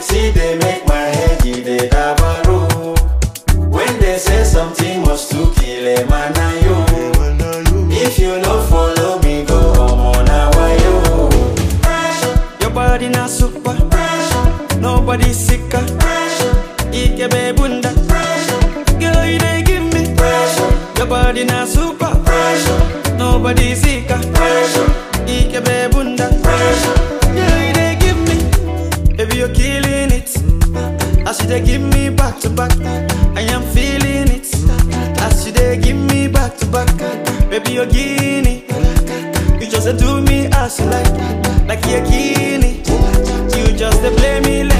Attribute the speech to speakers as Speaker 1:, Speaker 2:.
Speaker 1: see they make my head it dey dabaru. When they say something must to kill a man na you. If you no follow me go omo na wayo.
Speaker 2: Your body na super. Nobody sicker. Ikebe bunda. Girl, you dey give me. Your body na super. Nobody sicker. Ikebe bunda. Girl, you dey give me. Baby, you're killing it. As you dey give me back to back, I am feeling it. As you dey give me back to back, baby, you're guinea. You just dey do me as you like, like you're guinea. You just dey play me